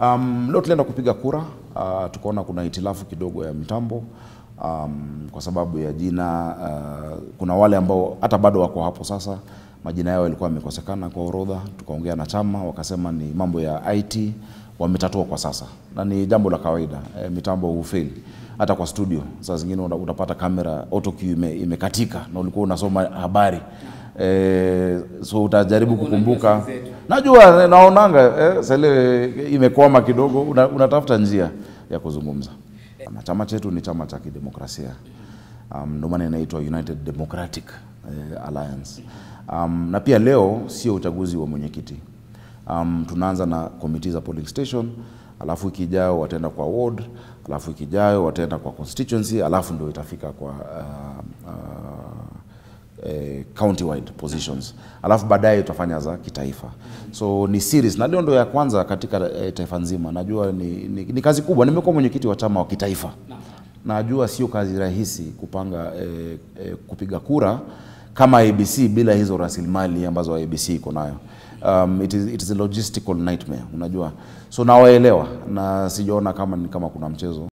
Um, leo tulienda kupiga kura uh, tukaona kuna hitilafu kidogo ya mitambo um, kwa sababu ya jina uh, kuna wale ambao hata bado wako hapo sasa, majina yao yalikuwa yamekosekana kwa orodha. Tukaongea na chama, wakasema ni mambo ya IT wametatua kwa sasa, na ni jambo la kawaida e, mitambo hufeli hata kwa studio. Saa zingine una- utapata kamera auto cue ime, imekatika na ulikuwa unasoma habari e, so utajaribu kukumbuka. Najua naonanga eh, sele imekwama kidogo, una, unatafuta njia ya kuzungumza. Na chama chetu ni chama cha kidemokrasia um, ndio maana inaitwa United Democratic eh, Alliance um, na pia leo sio uchaguzi wa mwenyekiti um, tunaanza na komiti za polling station, alafu wiki ijayo wataenda kwa ward, alafu wiki ijayo wataenda kwa constituency, alafu ndio itafika kwa uh, uh, eh, county wide positions, alafu baadaye tutafanya za kitaifa. So ni series na leo ndio ya kwanza katika eh, taifa nzima. Najua ni, ni, ni kazi kubwa. Nimekuwa mwenyekiti wa chama wa kitaifa, najua sio kazi rahisi kupanga eh, eh, kupiga kura kama ABC bila hizo rasilimali ambazo ABC iko nayo. Um, it is, it is a logistical nightmare unajua, so nawaelewa na sijaona kama ni kama kuna mchezo